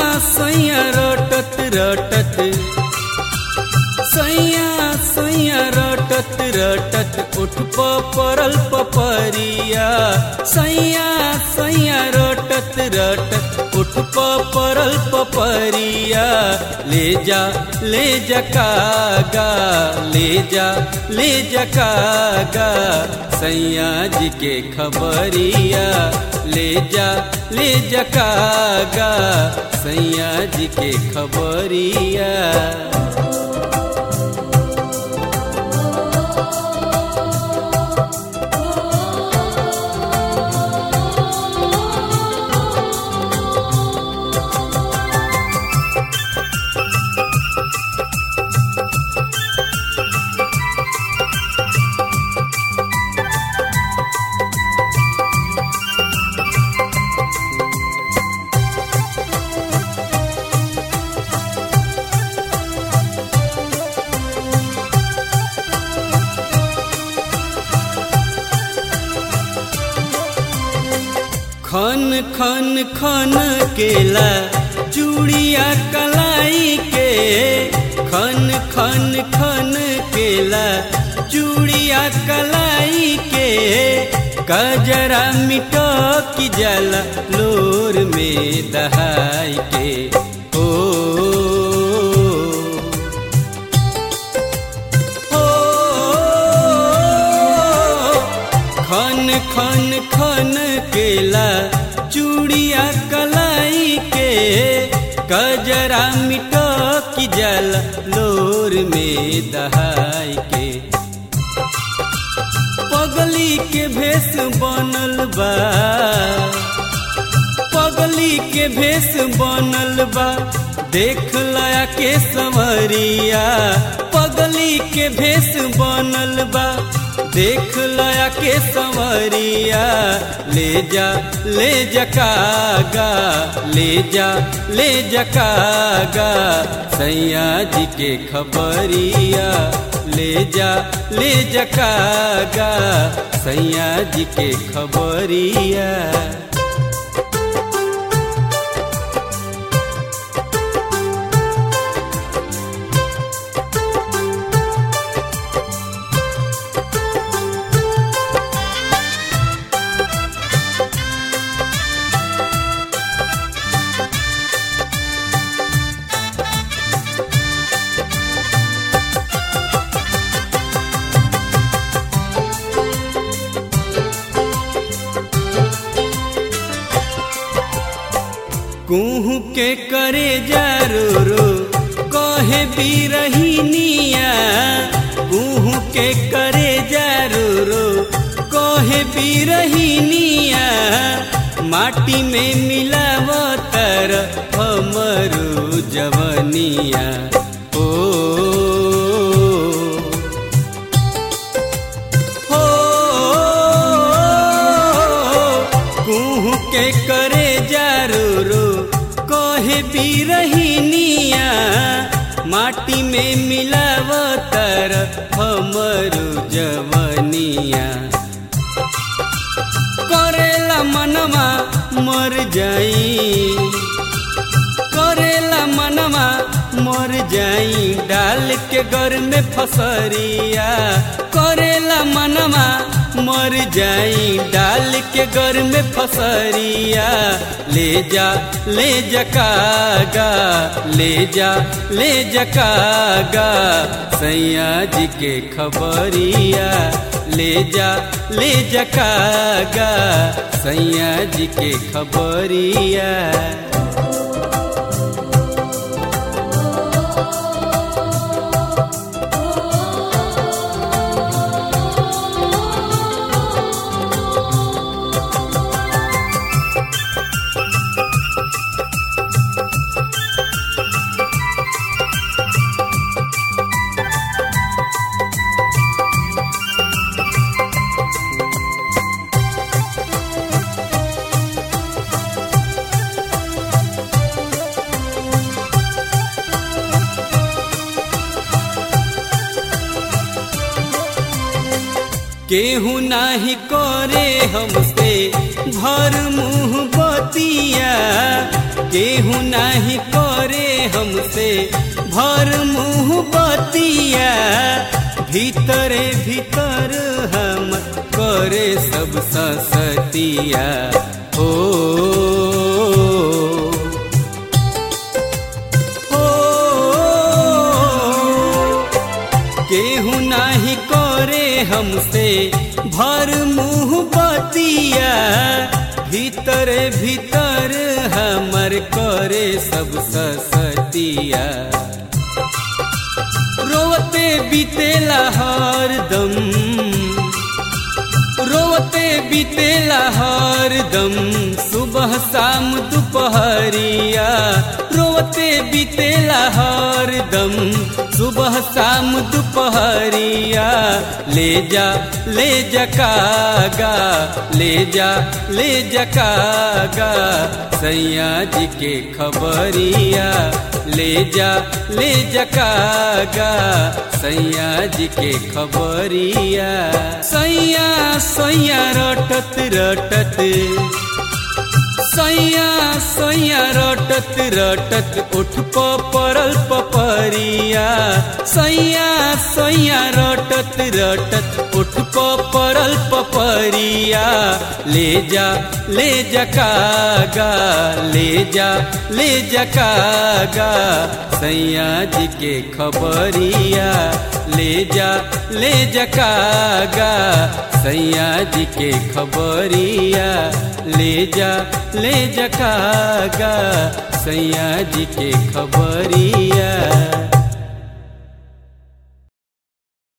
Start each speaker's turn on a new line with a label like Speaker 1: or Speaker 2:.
Speaker 1: सैया रटत रटत सैया सैया रटत रटत उठ परल पपरिया सैया सैया रटत रटत उठ परल पपरिया ले जा ले जा कागा ले जा ले जा कागा सैया जी के खबरिया ले जा ले जा कागा सैया जी के खबरिया खन खन खन केला चूड़िया कलाई के खन खन खन केला चूड़िया कलाई के कजरा मिटो की जल लोर में दहाई के ओ खन खन खन केला चूड़िया कलाई के कजरा मिटो की जल लोर में दहाई के पगली के भेष बनल बा पगली के भेष बनल बा देख लया के संवरिया पगली के भेष बनल बा देख लया के संवरिया ले जा ले जकागा ले जा ले जकागा सैया जी के खबरिया ले जा ले जकागा सैया जी के खबरिया कुहू के करे जारो रो कहे बिरहिनिया कुहू के करे जारो रो कहे बिरहिनिया माटी में मिलावतर हमरो जवनिया ओ हो कुहू के करे जारो रो कहे बिरहिनिया माटी में मिलावतर हमरो जवनिया करेला मनवा मर जाई करेला मनवा मर जाई डाल के घर में फसरिया करेला मनवा मर जाई डाल के घर में फसरिया ले जा ले जकागा ले जा ले जकागा सैया जी के खबरिया ले जा ले जकागा सैया जी के खबरिया केहू नाही करे हमसे भर मुंह बतिया केहू नाही करे हमसे भर मुंह बतिया भीतरे भीतर हम करे सब सतिया ओ केहू नाही करे हमसे भर मुंह बतिया भीतर भीतर हमर करे सब सतिया रोवते बीतेला हरदम रोवते बीतेला हरदम सुबह शाम दोपहरिया रोवते बीतेला हरदम सुबह शाम दोपहरिया ले जा ले जा कागा ले जा ले जा कागा सैया जी के खबरिया ले जा ले जा कागा सैया जी के खबरिया सैया सैया रटत रटत सैया सैया रटत रटत उठ पड़ल पपरिया सैया सैया रटत रटत उठ पड़ल पपरिया ले जा ले जा कागा ले जा ले जा कागा सैया जी के खबरिया ले जा ले जा कागा सैया जी के खबरिया ले जा ले जा कागा सैया जी के खबरिया